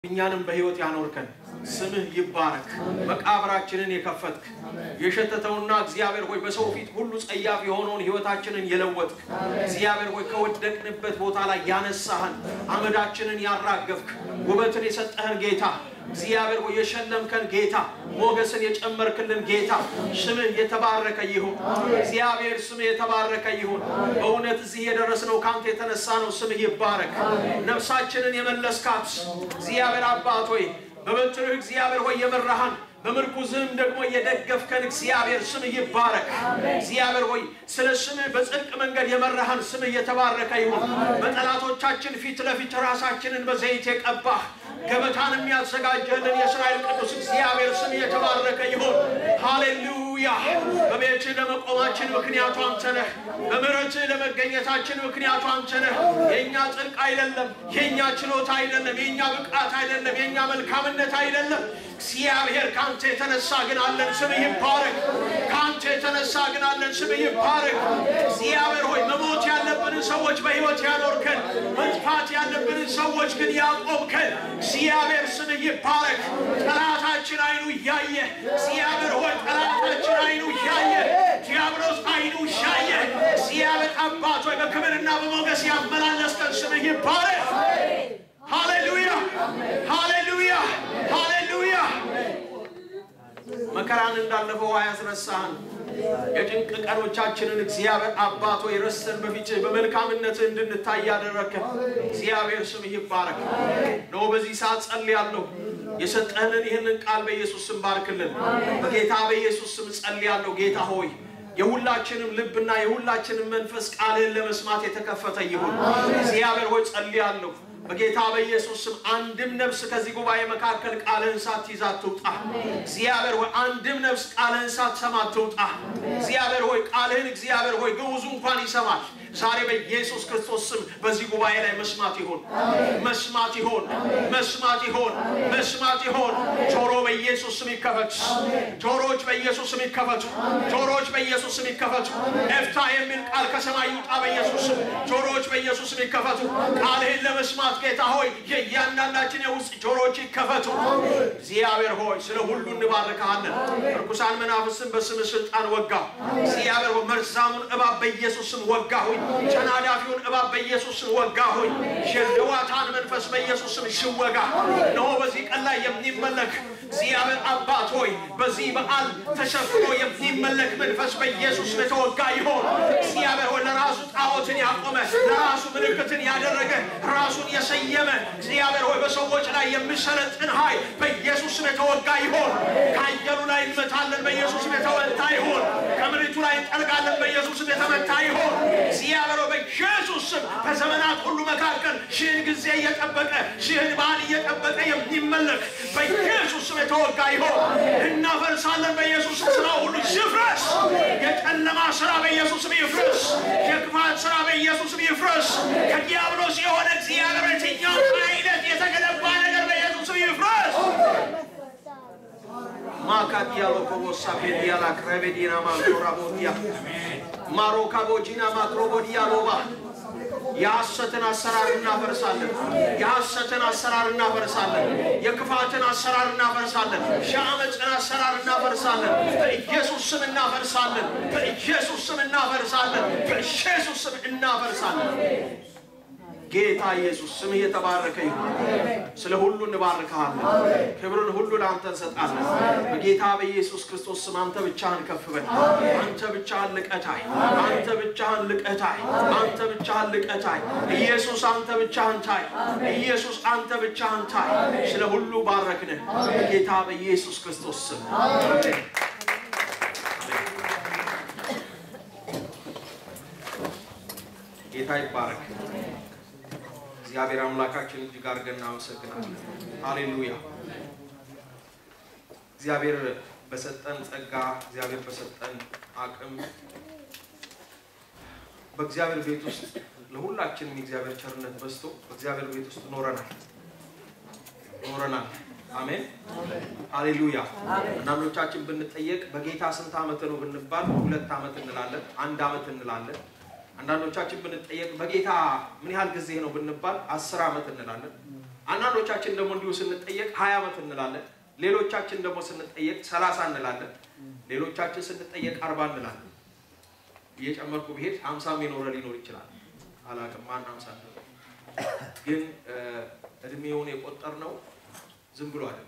እኛንም በሕይወት ያኖርከን ስምህ ይባረክ። መቃብራችንን የከፈትክ የሸተተውና እግዚአብሔር ሆይ በሰው ፊት ሁሉ ጸያፍ የሆነውን ሕይወታችንን የለወጥክ እግዚአብሔር ሆይ ከወደቅንበት ቦታ ላይ ያነሳህን አመዳችንን ያራገፍክ ውበትን የሰጠህን ጌታ እግዚአብሔር ሆይ የሸለምከን ጌታ ሞገስን የጨመርክልን ጌታ ስምህ የተባረከ ይሁን። እግዚአብሔር ስምህ የተባረከ ይሁን። በእውነት እዚህ የደረስነው ከአንተ የተነሳ ነው። ስምህ ይባረክ። ነፍሳችንን የመለስካት እግዚአብሔር አባት ሆይ በበትርህ እግዚአብሔር ሆይ የመራሃን በምርኩዝህም ደግሞ የደገፍከን እግዚአብሔር ስምህ ይባረክ። እግዚአብሔር ሆይ ስለ ስምህ በጽድቅ መንገድ የመራሃን ስምህ የተባረከ ይሁን። በጠላቶቻችን ፊት ለፊት ራሳችንን በዘይት የቀባህ ገበታን የሚያዘጋጀልን የእስራኤል ቅዱስ እግዚአብሔር ስም የተባረከ ይሁን። ሃሌሉያ። በቤትህ ለመቆማችን ምክንያቱ አንተ ነህ። በምሕረትህ ለመገኘታችን ምክንያቱ አንተ ነህ። የእኛ ጽድቅ አይደለም፣ የእኛ ችሎታ አይደለም፣ የእኛ ብቃት አይደለም፣ የእኛ መልካምነት አይደለም። እግዚአብሔር ከአንተ የተነሳ ግን አለን፣ ስምህ ይባረክ። ከአንተ የተነሳ ግን አለን፣ ስምህ ይባረክ። እግዚአብሔር ሆይ መሞት ያለብንን ሰዎች በሕይወት ያኖርከን፣ መጥፋት ያለብንን ሰዎች ግን ያቆምከን እግዚአብሔር ስምህ ይባረክ። ጠላታችን አይኑ እያየ እግዚአብሔር ሆይ ጠላታችን አይኑ እያየ ዲያብሎስ አይኑ እያየ እግዚአብሔር አባት ሆይ በክብርና በሞገስ ያመላለስከን ስምህ ይባረክ። ሃሌሉያ ሃሌሉያ ሃሌሉያ። መከራን እንዳለፈው አያስረሳህን። የጭንቅ ቀኖቻችንን እግዚአብሔር አባት ሆይ ረስተን በፊትህ በመልካምነትህ እንድንታይ ያደረግከን እግዚአብሔር ስምህ ይባረክ። ነው በዚህ ሰዓት ጸልያለሁ። የሰጠህንን ይህንን ቃል በኢየሱስ ስም ባርክልን። በጌታ በኢየሱስ ስም ጸልያለሁ። ጌታ ሆይ የሁላችንም ልብና የሁላችንም መንፈስ ቃልህን ለመስማት የተከፈተ ይሁን። እግዚአብሔር ሆይ ጸልያለሁ። በጌታ በኢየሱስ ስም አንድም ነፍስ ከዚህ ጉባኤ መካከል ቃልህን ሳትይዝ አትውጣ። እግዚአብሔር ሆይ አንድም ነፍስ ቃልህን ሳትሰማ አትውጣ። እግዚአብሔር ሆይ ቃልህን እግዚአብሔር ሆይ ግዑዙ እንኳን ይሰማል። ዛሬ በኢየሱስ ክርስቶስ ስም በዚህ ጉባኤ ላይ መስማት ይሆን መስማት ይሆን መስማት ይሆን መስማት ይሆን። ጆሮ በኢየሱስ ስም ይከፈት። ጆሮዎች በኢየሱስ ስም ይከፈቱ። ጆሮዎች በኢየሱስ ስም ይከፈቱ። ኤፍታ የሚል ቃል ከሰማይ ይውጣ በኢየሱስ ስም። ጆሮዎች በኢየሱስ ስም ይከፈቱ። ቃልህን ለመስማት ጌታ ሆይ የእያንዳንዳችን የውስጥ ጆሮዎች ይከፈቱ። እግዚአብሔር ሆይ ስለ ሁሉ እንባርካለን። ርኩሳን መናፍስን በስም ስልጣን ወጋ። እግዚአብሔር ሆይ መርዛሙን እባብ በኢየሱስ ስም ወጋ ሆይ ተናዳፊውን እባብ በኢየሱስ ስም ወጋ ሆይ የህዋታን መንፈስ በኢየሱስ ስም ሽወጋ። እነሆ በዚህ ቀን ላይ የሚመለክ እግዚአብሔር አባት ሆይ በዚህ በዓል ተሸፍኖ የሚመለክ መንፈስ በኢየሱስ ስም የተወጋ ይሆን። እግዚአብሔር ሆይ ለራሱ ጣዖትን ያቆመ ለራሱ ምልክትን ያደረገ ራሱን የሰየመ እግዚአብሔር ሆይ በሰዎች ላይ የሚሰለጥን ኃይል በኢየሱስ ስም የተወጋ ይሆን። ከአየሩ ላይ እንመታለን፣ በኢየሱስ ስም የተወታ ይሆን። ከምድሪቱ ላይ እንጠልቃለን፣ በኢየሱስ ስም የተመታ ይሆን። እግዚአብሔር ሆይ በኢየሱስ ስም በዘመናት ሁሉ መካከል ሺህን ጊዜ እየጠበቀ ሺህን በዓል እየጠበቀ የሚመለክ በኢየሱስ ስም የተወጋ ይሆን። እናፈርሳለን፣ በኢየሱስ ስም ስራ ሁሉ ይፍረስ። የጨለማ ስራ በኢየሱስ ስም ይፍረስ። የክፋት ስራ በኢየሱስ ስም ይፍረስ። ከዲያብሎስ የሆነ እግዚአብሔር የትኛው አይነት የተገነባ ነገር በኢየሱስ ስም ይፍረስ። ማካዲያሎ ኮቦሳ ፔዲያላ ክረቤዲና ማንቶራቦዲያ ማሮካቦጂና ማክሮቦዲያ ሎባ የሐሰትን አሰራር እናፈርሳለን። የሐሰትን አሰራር እናፈርሳለን። የክፋትን አሰራር እናፈርሳለን። የአመፅን አሰራር እናፈርሳለን። በኢየሱስ ስም እናፈርሳለን። በኢየሱስ ስም እናፈርሳለን። በኢየሱስ ስም እናፈርሳለን። ጌታ ኢየሱስ ስምህ የተባረከ ይሁን። ስለ ሁሉ እንባርክሃለን። ክብርን ሁሉ ለአንተ እንሰጣለን። በጌታ በኢየሱስ ክርስቶስ ስም አንተ ብቻህን ከፍ በል። አንተ ብቻህን ልቀታይ። አንተ ብቻህን ልቀታይ። አንተ ብቻህን ልቀታይ። ኢየሱስ አንተ ብቻህን ታይ። ኢየሱስ አንተ ብቻህን ታይ። ስለ ሁሉ ባረክንህ በጌታ በኢየሱስ ክርስቶስ ስም አሜን። ጌታ ይባረክ። እግዚአብሔር አምላካችን እጅግ አድርገን እናመሰግናለን። ሃሌሉያ። እግዚአብሔር በሰጠን ጸጋ፣ እግዚአብሔር በሰጠን አቅም በእግዚአብሔር ቤት ውስጥ ለሁላችንም የእግዚአብሔር ቸርነት በዝቶ በእግዚአብሔር ቤት ውስጥ ኖረናል ኖረናል። አሜን ሃሌሉያ። አንዳንዶቻችን ብንጠየቅ በጌታ ስንት ዓመት ነው ብንባል ሁለት ዓመት እንላለን፣ አንድ ዓመት እንላለን። አንዳንዶቻችን ብንጠየቅ በጌታ ምን ያህል ጊዜ ነው ብንባል አስር ዓመት እንላለን። አንዳንዶቻችን ደግሞ እንዲሁ ስንጠየቅ ሀያ ዓመት እንላለን። ሌሎቻችን ደግሞ ስንጠየቅ ሰላሳ እንላለን። ሌሎቻችን ስንጠየቅ አርባ እንላለን። እየጨመርኩ ብሄድ ሀምሳም የኖረ ሊኖር ይችላል። አላውቅም ማን ሀምሳ ነው። ግን እድሜውን የቆጠር ነው ዝም ብሎ አይደለም።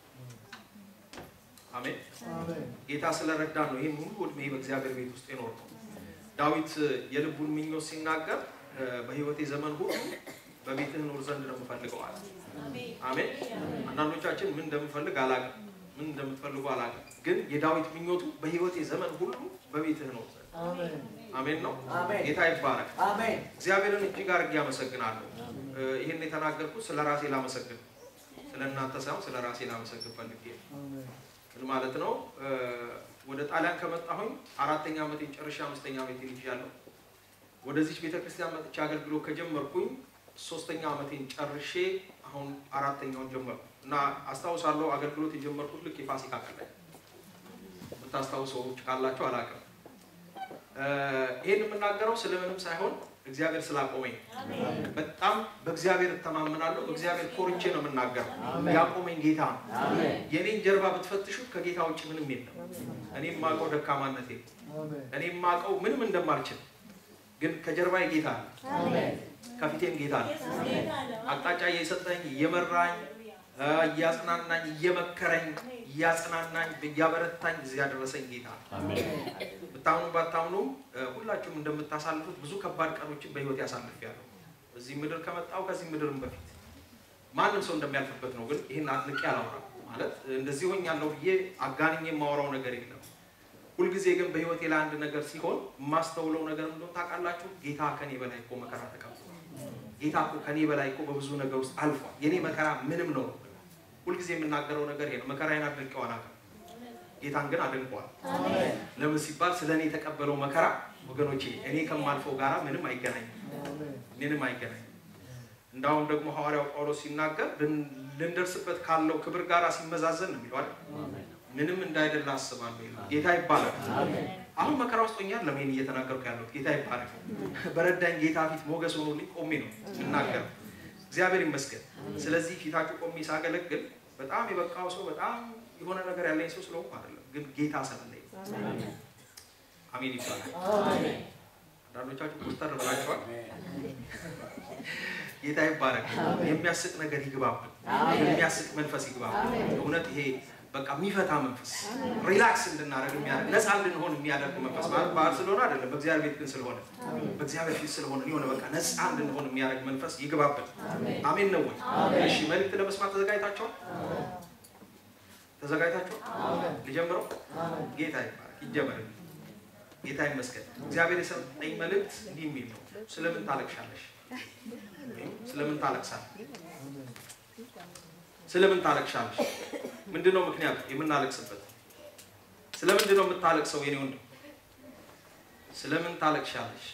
አሜን። ጌታ ስለረዳን ነው ይህን ሁሉ እድሜ በእግዚአብሔር ቤት ውስጥ የኖር ነው። ዳዊት የልቡን ምኞት ሲናገር በሕይወቴ ዘመን ሁሉ በቤትህ ኖር ዘንድ ነው የምፈልገው አለ። አሜን። አንዳንዶቻችን ምን እንደምፈልግ አላውቅም፣ ምን እንደምትፈልጉ አላውቅም። ግን የዳዊት ምኞቱ በሕይወቴ ዘመን ሁሉ በቤትህ ኖር ዘንድ አሜን ነው። ጌታ ይባረክ። እግዚአብሔርን እጅግ አድርጌ አመሰግናለሁ። ይህን የተናገርኩት ስለ ራሴ ላመሰግን፣ ስለ እናንተ ሳይሆን ስለ ራሴ ላመሰግን ፈልጌ ምን ማለት ነው? ወደ ጣሊያን ከመጣሁኝ አራተኛ ዓመቴን ጨርሼ አምስተኛ ዓመቴን ይዣለሁ። ወደዚች ቤተክርስቲያን መጥቼ አገልግሎት ከጀመርኩኝ ሶስተኛ ዓመቴን ጨርሼ አሁን አራተኛውን ጀመርኩ እና አስታውሳለሁ አገልግሎት የጀመርኩት ልክ የፋሲካ ቀን ላይ የምታስታውሱ ሰዎች ካላችሁ አላውቅም። ይህን የምናገረው ስለምንም ሳይሆን እግዚአብሔር ስላቆመኝ በጣም በእግዚአብሔር እተማመናለሁ። በእግዚአብሔር ኮርቼ ነው የምናገረው። ያቆመኝ ጌታ ነው። የኔን ጀርባ ብትፈትሹት ከጌታ ውጭ ምንም የለም። እኔ የማውቀው ደካማነቴ፣ እኔ የማውቀው ምንም እንደማልችል፣ ግን ከጀርባዬ ጌታ አለ፣ ከፊቴም ጌታ አለ። አቅጣጫ እየሰጠኝ እየመራኝ እያጽናናኝ እየመከረኝ እያጽናናኝ እያበረታኝ እዚህ ያደረሰኝ ጌታ ነው። ብታምኑ ባታምኑ ሁላችሁም እንደምታሳልፉት ብዙ ከባድ ቀኖችን በህይወት ያሳልፊያለሁ። እዚህ ምድር ከመጣሁ ከዚህ ምድርም በፊት ማንም ሰው እንደሚያልፍበት ነው። ግን ይህን አድንቄ አላወራም። ማለት እንደዚህ ሆኛለሁ ብዬ አጋንኜ የማወራው ነገር የለም። ሁልጊዜ ግን በህይወቴ ላይ አንድ ነገር ሲሆን የማስተውለው ነገር እንደሆነ ታውቃላችሁ። ጌታ ከኔ በላይ እኮ መከራ ተቀብሏል። ጌታ እኮ ከኔ በላይ እኮ በብዙ ነገር ውስጥ አልፏል። የኔ መከራ ምንም ነው። ሁልጊዜ የምናገረው ነገር ይሄ ነው። መከራዬን አድንቄው አላውቅም። ጌታን ግን አድንቀዋል። ለምን ሲባል ስለ እኔ የተቀበለው መከራ ወገኖቼ እኔ ከማልፈው ጋራ ምንም አይገናኝም፣ ምንም አይገናኝም። እንዳሁም ደግሞ ሐዋርያው ጳውሎስ ሲናገር ልንደርስበት ካለው ክብር ጋር ሲመዛዘን ነው የሚለው አይደል? ምንም እንዳይደለ አስባለሁ ይላል። ጌታ ይባላል። አሁን መከራ ውስጥ ሆኛል። ለምን እየተናገርኩ ያለሁት ጌታ ይባላል። በረዳኝ ጌታ ፊት ሞገስ ሆኖልኝ ቆሜ ነው የምናገረው። እግዚአብሔር ይመስገን። ስለዚህ ፊታችሁ ቆሜ ሳገለግል በጣም የበቃው ሰው በጣም የሆነ ነገር ያለኝ ሰው ስለሆንኩ አይደለም፣ ግን ጌታ ስለለኝ አሜን ይባላል። አንዳንዶቻችሁ ኮስተር ብላችኋል። ጌታ ይባረክ። የሚያስቅ ነገር ይግባብን፣ የሚያስቅ መንፈስ ይግባብን። እውነት ይሄ በቃ የሚፈታ መንፈስ ሪላክስ እንድናደርግ የሚያደርግ ነፃ እንድንሆን የሚያደርግ መንፈስ ማለት ባህል ስለሆነ አይደለም፣ በእግዚአብሔር ቤት ግን ስለሆነ በእግዚአብሔር ፊት ስለሆነ የሆነ በቃ ነፃ እንድንሆን የሚያደርግ መንፈስ ይግባብን። አሜን ነው ወይ? እሺ፣ መልእክት ለመስማት ተዘጋጅታችኋል? ተዘጋጅታችኋል? ልጀምረው? ጌታ ይባረክ። ይጀመር። ጌታ ይመስገን። እግዚአብሔር የሰጠኝ መልእክት እንዲህ የሚል ነው። ስለምን ታለቅሻለሽ? ስለምን ታለቅሳለህ? ስለምን ታለቅሻለሽ? ምንድን ነው ምክንያቱ የምናለቅስበት? ስለምንድን ነው የምታለቅሰው? የኔ ወንድም ስለምን ታለቅሻለሽ?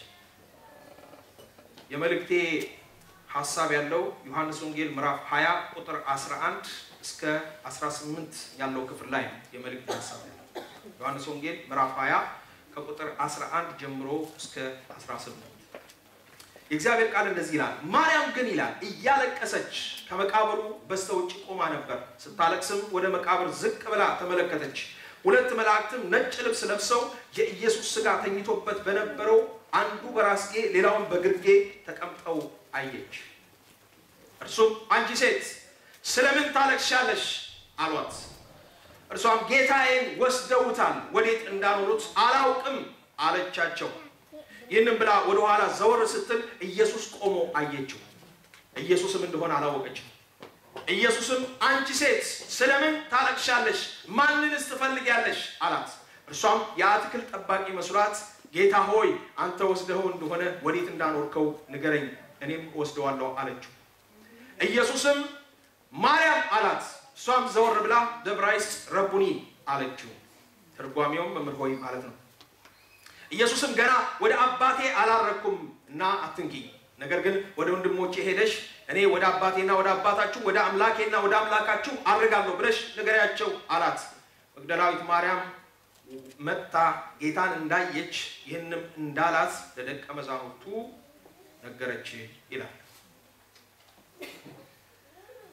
የመልእክቴ ሀሳብ ያለው ዮሐንስ ወንጌል ምዕራፍ 20 ቁጥር 11 እስከ 18 ያለው ክፍል ላይ ነው። የመልእክቴ ሀሳብ ያለው ዮሐንስ ወንጌል ምዕራፍ 20 ከቁጥር 11 ጀምሮ እስከ 18 የእግዚአብሔር ቃል እንደዚህ ይላል። ማርያም ግን ይላል እያለቀሰች ከመቃብሩ በስተ ውጭ ቆማ ነበር። ስታለቅስም ወደ መቃብር ዝቅ ብላ ተመለከተች። ሁለት መላእክትም ነጭ ልብስ ለብሰው የኢየሱስ ሥጋ ተኝቶበት በነበረው አንዱ በራስጌ ሌላውን በግርጌ ተቀምጠው አየች። እርሱም አንቺ ሴት ስለምን ታለቅሻለሽ? አሏት። እርሷም ጌታዬን ወስደውታል፣ ወዴት እንዳኖሩት አላውቅም አለቻቸው። ይህንም ብላ ወደ ኋላ ዘወር ስትል ኢየሱስ ቆሞ አየችው። ኢየሱስም እንደሆነ አላወቀችም። ኢየሱስም አንቺ ሴት ስለምን ታለቅሻለሽ? ማንንስ ትፈልጊያለሽ? አላት። እርሷም የአትክልት ጠባቂ መስሏት ጌታ ሆይ አንተ ወስደኸው እንደሆነ ወዴት እንዳኖርከው ንገረኝ፣ እኔም ወስደዋለሁ አለችው። ኢየሱስም ማርያም አላት። እሷም ዘወር ብላ በዕብራይስጥ ረቡኒ አለችው። ትርጓሜውም መምህር ሆይ ማለት ነው። ኢየሱስም ገና ወደ አባቴ አላረኩም እና አትንኪ፣ ነገር ግን ወደ ወንድሞቼ ሄደሽ እኔ ወደ አባቴና ወደ አባታችሁ ወደ አምላኬና ወደ አምላካችሁ አድርጋለሁ ብለሽ ንገሪያቸው አላት። መግደላዊት ማርያም መጥታ ጌታን እንዳየች ይህንም እንዳላት ለደቀ መዛሙርቱ ነገረች ይላል።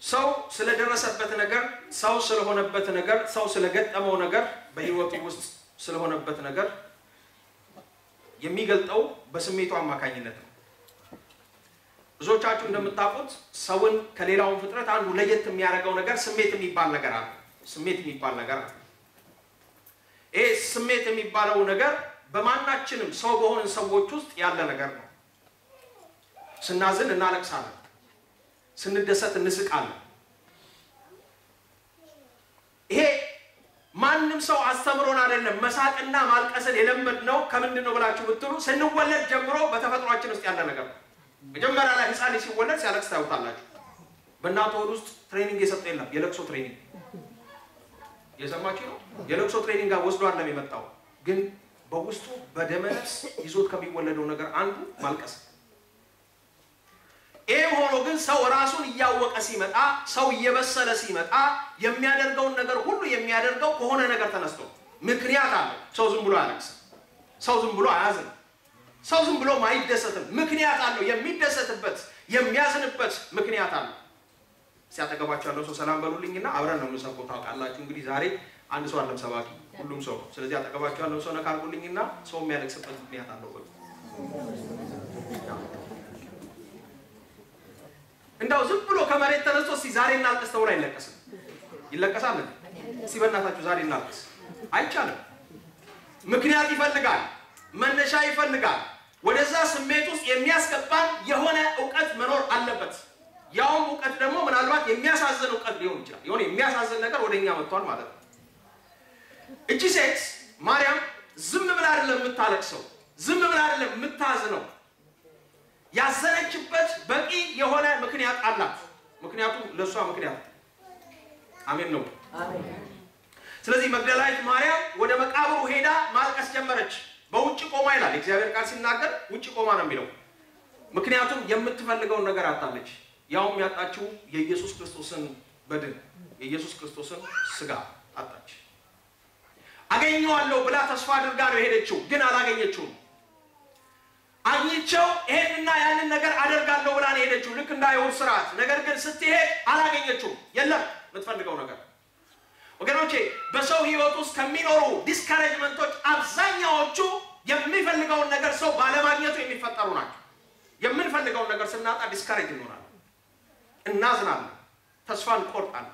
ሰው ስለደረሰበት ነገር፣ ሰው ስለሆነበት ነገር፣ ሰው ስለገጠመው ነገር፣ በህይወቱ ውስጥ ስለሆነበት ነገር የሚገልጠው በስሜቱ አማካኝነት ነው። ብዙዎቻችሁ እንደምታውቁት ሰውን ከሌላውን ፍጥረት አንዱ ለየት የሚያደርገው ነገር ስሜት የሚባል ነገር አለ። ስሜት የሚባል ነገር አለ። ይሄ ስሜት የሚባለው ነገር በማናችንም ሰው በሆንን ሰዎች ውስጥ ያለ ነገር ነው። ስናዝን እናለቅሳለን፣ ስንደሰት እንስቃለን። ይሄ ማንም ሰው አስተምሮን አይደለም። መሳቅና ማልቀስን የለመድነው ከምንድን ነው ብላችሁ ብትሉ ስንወለድ ጀምሮ በተፈጥሯችን ውስጥ ያለ ነገር ነው። መጀመሪያ ላይ ህፃን ልጅ ሲወለድ ሲያለቅስ ታዩታላችሁ። በእናቱ ሆድ ውስጥ ትሬኒንግ የሰጠ የለም። የለቅሶ ትሬኒንግ የሰማችሁ ነው። የለቅሶ ትሬኒንግ ጋር ወስዶ አይደለም የመጣው፣ ግን በውስጡ በደመ ነፍስ ይዞት ከሚወለደው ነገር አንዱ ማልቀስ። ይህ ሆኖ ግን ሰው ራሱን እያወቀ ሲመጣ፣ ሰው እየበሰለ ሲመጣ የሚያደርገውን ነገር ሁሉ የሚያደርገው ከሆነ ነገር ተነስቶ ምክንያት አለ። ሰው ዝም ብሎ አያለቅስም። ሰው ዝም ብሎ አያዝንም። ሰው ዝም ብሎ አይደሰትም። ምክንያት አለው። የሚደሰትበት የሚያዝንበት ምክንያት አለው። ሲያጠገባቸው ያለው ሰው ሰላም በሉልኝና አብረን ነው የምንሰብከው። ታውቃላችሁ እንግዲህ ዛሬ አንድ ሰው አለም ሰባኪ፣ ሁሉም ሰው። ስለዚህ አጠገባቸው ያለው ሰው ነካ አድርጉልኝና ሰው የሚያለቅስበት ምክንያት አለው በሉ። እንዳው ዝም ብሎ ከመሬት ተነስቶ እስኪ ዛሬ እናልቅስ ተብሎ አይለቀስም። ይለቀሳል። እስኪ በእናታችሁ ዛሬ እናልቅስ አይቻልም። ምክንያት ይፈልጋል፣ መነሻ ይፈልጋል። ወደዛ ስሜት ውስጥ የሚያስገባን የሆነ እውቀት መኖር አለበት። ያውም እውቀት ደግሞ ምናልባት የሚያሳዝን እውቀት ሊሆን ይችላል። የሆነ የሚያሳዝን ነገር ወደ እኛ መጥቷል ማለት ነው። እቺ ሴት ማርያም ዝም ብላ አይደለም የምታለቅሰው፣ ዝም ብላ አይደለም የምታዝነው። ያዘነችበት በቂ የሆነ ምክንያት አላት። ምክንያቱም ለእሷ ምክንያት አሜን ነው። ስለዚህ መግደላዊት ማርያም ወደ መቃብሩ ሄዳ ማልቀስ ጀመረች። በውጭ ቆማ ይላል የእግዚአብሔር ቃል ሲናገር፣ ውጭ ቆማ ነው የሚለው። ምክንያቱም የምትፈልገውን ነገር አጣለች። ያውም ያጣችው የኢየሱስ ክርስቶስን በድን የኢየሱስ ክርስቶስን ስጋ አጣች። አገኘዋለሁ ብላ ተስፋ አድርጋ ነው የሄደችው፣ ግን አላገኘችውም። አግኝቸው ይሄንና ያንን ነገር አደርጋለሁ ብላ ነው የሄደችው፣ ልክ እንደ አይሁድ ስርዓት። ነገር ግን ስትሄድ አላገኘችውም። የለም የምትፈልገው ነገር ወገኖቼ በሰው ህይወት ውስጥ ከሚኖሩ ዲስካሬጅመንቶች አብዛኛዎቹ የሚፈልገውን ነገር ሰው ባለማግኘቱ የሚፈጠሩ ናቸው። የምንፈልገውን ነገር ስናጣ ዲስካሬጅ እንሆናለን፣ እናዝናለን፣ ተስፋ እንቆርጣለን።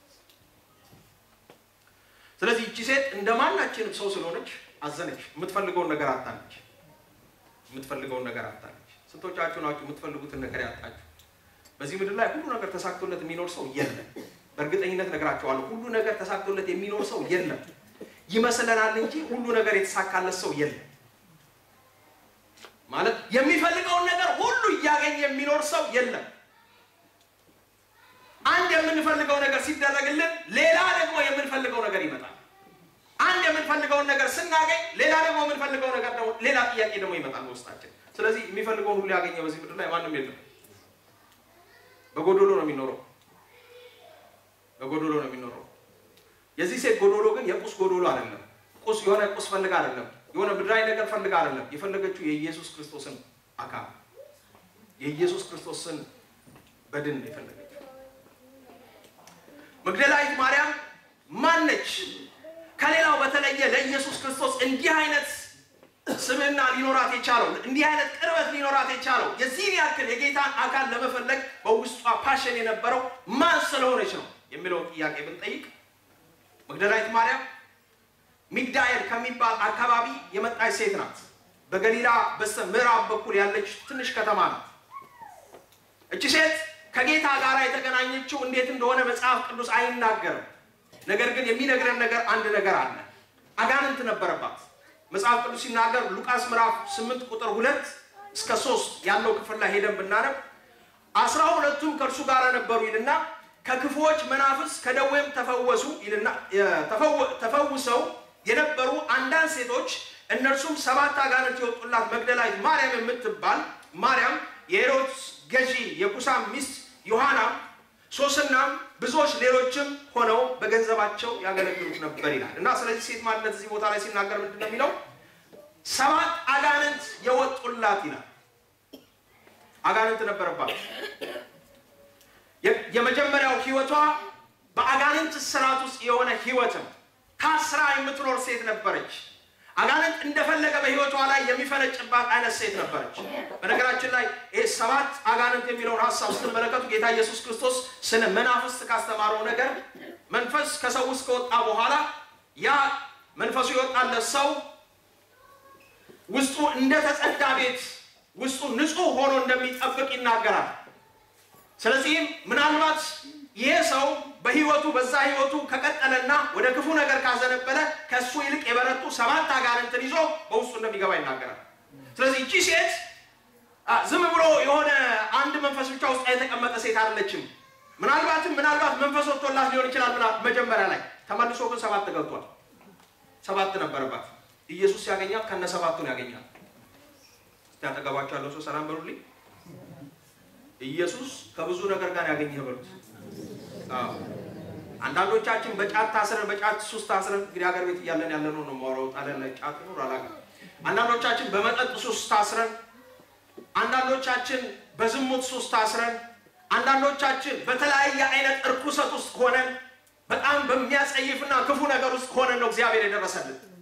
ስለዚህ እቺ ሴት እንደ ማናችንም ሰው ስለሆነች አዘነች። የምትፈልገውን ነገር አጣለች። የምትፈልገውን ነገር አጣለች። ስንቶቻችሁ ናችሁ የምትፈልጉትን ነገር ያጣችሁ? በዚህ ምድር ላይ ሁሉ ነገር ተሳክቶለት የሚኖር ሰው የለም። በእርግጠኝነት ነገራቸዋለሁ። ሁሉ ነገር ተሳክቶለት የሚኖር ሰው የለም። ይመስለናል እንጂ ሁሉ ነገር የተሳካለት ሰው የለም። ማለት የሚፈልገውን ነገር ሁሉ እያገኘ የሚኖር ሰው የለም። አንድ የምንፈልገው ነገር ሲደረግልን ሌላ ደግሞ የምንፈልገው ነገር ይመጣል። አንድ የምንፈልገውን ነገር ስናገኝ ሌላ ደግሞ የምንፈልገው ነገር ደግሞ ሌላ ጥያቄ ደግሞ ይመጣል በውስጣችን። ስለዚህ የሚፈልገውን ሁሉ ያገኘ በዚህ ምድር ላይ ማንም የለም። በጎዶሎ ነው የሚኖረው በጎዶሎ ነው የሚኖረው። የዚህ ሴት ጎዶሎ ግን የቁስ ጎዶሎ አይደለም። ቁስ የሆነ ቁስ ፈልጋ አይደለም። የሆነ ምድራዊ ነገር ፈልጋ አይደለም። የፈለገችው የኢየሱስ ክርስቶስን አካል የኢየሱስ ክርስቶስን በድን ነው የፈለገችው። መግደላዊት ማርያም ማነች? ከሌላው በተለየ ለኢየሱስ ክርስቶስ እንዲህ አይነት ስምና ሊኖራት የቻለው እንዲህ አይነት ቅርበት ሊኖራት የቻለው የዚህን ያክል የጌታን አካል ለመፈለግ በውስጧ ፓሽን የነበረው ማን ስለሆነች ነው የሚለውን ጥያቄ ብንጠይቅ መግደላዊት ማርያም ሚግዳኤል ከሚባል አካባቢ የመጣች ሴት ናት። በገሊላ በስተ ምዕራብ በኩል ያለች ትንሽ ከተማ ናት። እቺ ሴት ከጌታ ጋር የተገናኘችው እንዴት እንደሆነ መጽሐፍ ቅዱስ አይናገርም። ነገር ግን የሚነግረን ነገር አንድ ነገር አለ። አጋንንት ነበረባት። መጽሐፍ ቅዱስ ሲናገር ሉቃስ ምዕራፍ 8 ቁጥር ሁለት እስከ ሶስት ያለው ክፍል ላይ ሄደን ብናነብ አስራ ሁለቱም ከእርሱ ጋር ነበሩ ይልና ከክፉዎች መናፍስ ከደዌም ተፈወሱ ይልና ተፈውሰው የነበሩ አንዳንድ ሴቶች እነርሱም ሰባት አጋንንት የወጡላት መግደላዊት ማርያም የምትባል ማርያም የሄሮድስ ገዢ የኩሳም ሚስት ዮሐና ሶስናም ብዙዎች ሌሎችም ሆነው በገንዘባቸው ያገለግሉት ነበር ይላል እና ስለዚህ ሴት ማንነት እዚህ ቦታ ላይ ሲናገር ምንድን ነው የሚለው? ሰባት አጋንንት የወጡላት ይላል። አጋንንት ነበረባት። የመጀመሪያው ህይወቷ በአጋንንት ስርዓት ውስጥ የሆነ ህይወትም ታስራ የምትኖር ሴት ነበረች። አጋንንት እንደፈለገ በህይወቷ ላይ የሚፈነጭባት አይነት ሴት ነበረች። በነገራችን ላይ ይህ ሰባት አጋንንት የሚለውን ሀሳብ ስትመለከቱ ጌታ ኢየሱስ ክርስቶስ ስለ መናፍስት ካስተማረው ነገር መንፈስ ከሰው ውስጥ ከወጣ በኋላ ያ መንፈሱ የወጣለት ሰው ውስጡ እንደተጸዳ ቤት ውስጡ ንጹህ ሆኖ እንደሚጠብቅ ይናገራል። ስለዚህም ምናልባት ይህ ሰው በህይወቱ በዛ ህይወቱ ከቀጠለና ወደ ክፉ ነገር ካዘነበለ ከእሱ ይልቅ የበረቱ ሰባት አጋንንትን ይዞ በውስጡ እንደሚገባ ይናገራል። ስለዚህ እቺ ሴት ዝም ብሎ የሆነ አንድ መንፈስ ብቻ ውስጥ የተቀመጠ ሴት አይደለችም። ምናልባትም ምናልባት መንፈስ ወጥቶላት ሊሆን ይችላል። መጀመሪያ ላይ ተመልሶ ግን ሰባት ገብቷል። ሰባት ነበረባት። ኢየሱስ ሲያገኛት ከነ ሰባቱን ያገኛል። እስቲ አጠገባቸው ያለው ሰው ሰላም በሉልኝ። ኢየሱስ ከብዙ ነገር ጋር ያገኘህ በሉት። አንዳንዶቻችን በጫት ታስረን በጫት ሱስ ታስረን እንግዲህ ሀገር ቤት እያለን ያለ ነው ነው ማውራው ጣለን ጫት ነው አላውቅም። አንዳንዶቻችን በመጠጥ ሱስ ታስረን፣ አንዳንዶቻችን በዝሙት ሱስ ታስረን፣ አንዳንዶቻችን በተለያየ አይነት እርኩሰት ውስጥ ሆነን በጣም በሚያጸይፍና ክፉ ነገር ውስጥ ሆነን ነው እግዚአብሔር የደረሰልን።